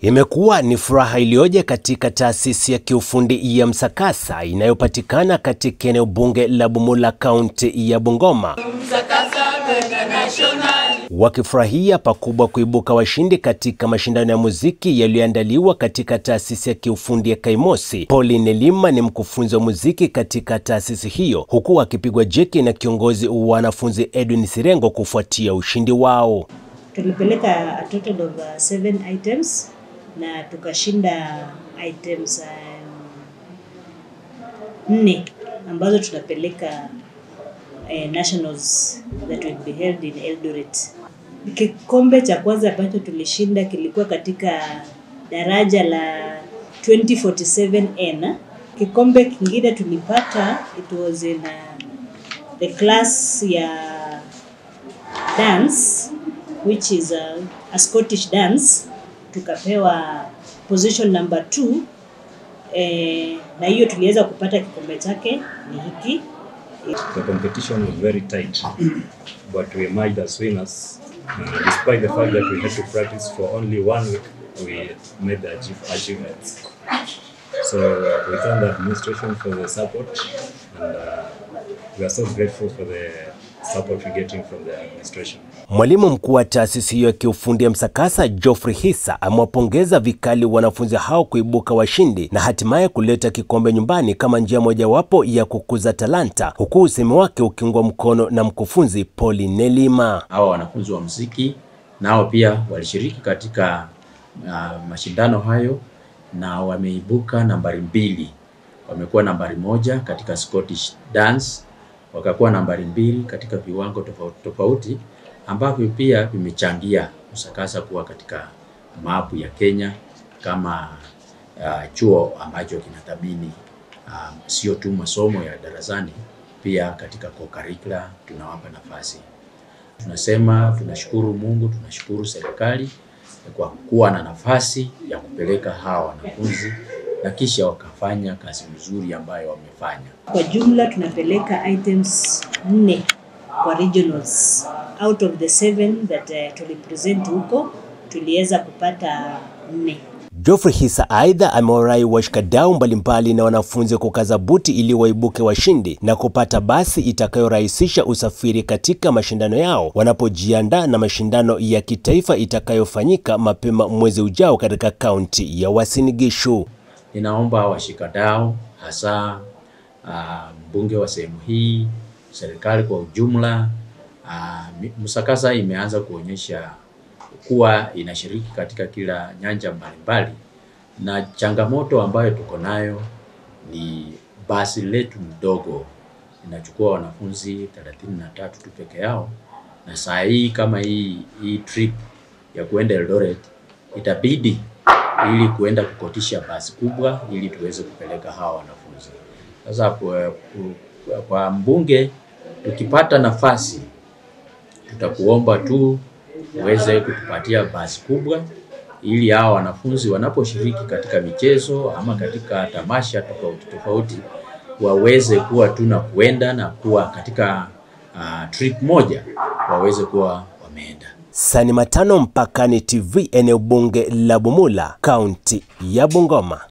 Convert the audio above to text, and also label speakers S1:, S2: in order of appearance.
S1: Imekuwa ni furaha iliyoje katika taasisi ya kiufundi ya Msakasa inayopatikana katika eneo bunge la Bumula, kaunti ya Bungoma, wakifurahia pakubwa kuibuka washindi katika mashindano ya muziki yaliyoandaliwa katika taasisi ya kiufundi ya Kaimosi. Pauline Lima ni mkufunzi wa muziki katika taasisi hiyo, huku akipigwa jeki na kiongozi wa wanafunzi Edwin Sirengo kufuatia ushindi wao.
S2: Tulipeleka a total of uh, seven items na tukashinda items um, nne ambazo tutapeleka eh, nationals that will be held in Eldoret. Kikombe cha kwanza ambacho tulishinda kilikuwa katika daraja la 2047N. Kikombe kingine tulipata it was in uh, the class ya dance which is a, a Scottish dance tukapewa position number two eh, na hiyo tuliweza kupata kikombe chake ni hiki.
S3: The competition was very tight, but we emerged as winners. Uh, despite the fact that we had to practice for only one week, we made the achieve achievements. So uh, we thank the administration for the support, and uh, we are so grateful for the support we're getting from the administration.
S1: Mwalimu mkuu wa taasisi hiyo ya kiufundi ya Msakasa Geoffrey Hissa amewapongeza vikali wanafunzi hao kuibuka washindi na hatimaye kuleta kikombe nyumbani kama njia mojawapo ya kukuza talanta, huku usemi wake ukiungwa mkono na mkufunzi Pauline Lima.
S4: Hawa wanafunzi wa muziki nao pia walishiriki katika uh, mashindano hayo na wameibuka nambari mbili. Wamekuwa nambari moja katika Scottish dance, wakakuwa nambari mbili katika viwango tofauti tofauti ambavyo pia vimechangia Msakasa kuwa katika mapu ya Kenya kama uh, chuo ambacho kinathamini uh, sio tu masomo ya darasani, pia katika co-curricular tunawapa nafasi. Tunasema tunashukuru Mungu, tunashukuru serikali kwa kuwa na nafasi ya kupeleka hawa wanafunzi na kisha wakafanya kazi nzuri ambayo wamefanya.
S2: Kwa jumla tunapeleka items nne kwa regionals. Out of the seven that uh, tulipresent huko tuliweza kupata nne.
S1: Geoffrey Hissa aidha amewarai washikadau mbalimbali na wanafunzi kukaza buti ili waibuke washindi na kupata basi itakayorahisisha usafiri katika mashindano yao wanapojiandaa na mashindano ya kitaifa itakayofanyika mapema mwezi ujao katika kaunti ya Uasin Gishu.
S4: Ninaomba washikadau hasa uh, mbunge wa sehemu hii, serikali kwa ujumla uh, Msakasa imeanza kuonyesha kuwa inashiriki katika kila nyanja mbalimbali, na changamoto ambayo tuko nayo ni basi letu mdogo inachukua wanafunzi 33 tu peke yao, na saa hii kama hii, hii trip ya kuenda Eldoret itabidi ili kuenda kukotisha basi kubwa ili tuweze kupeleka hawa wanafunzi. Sasa kwa, kwa mbunge tukipata nafasi tutakuomba tu uweze kutupatia basi kubwa ili hawa wanafunzi wanaposhiriki katika michezo ama katika tamasha tofauti tofauti waweze kuwa tu na kuenda na kuwa katika uh, trip moja waweze kuwa wameenda.
S1: Sani Matano, Mpakani TV, eneo bunge la Bumula, kaunti ya Bungoma.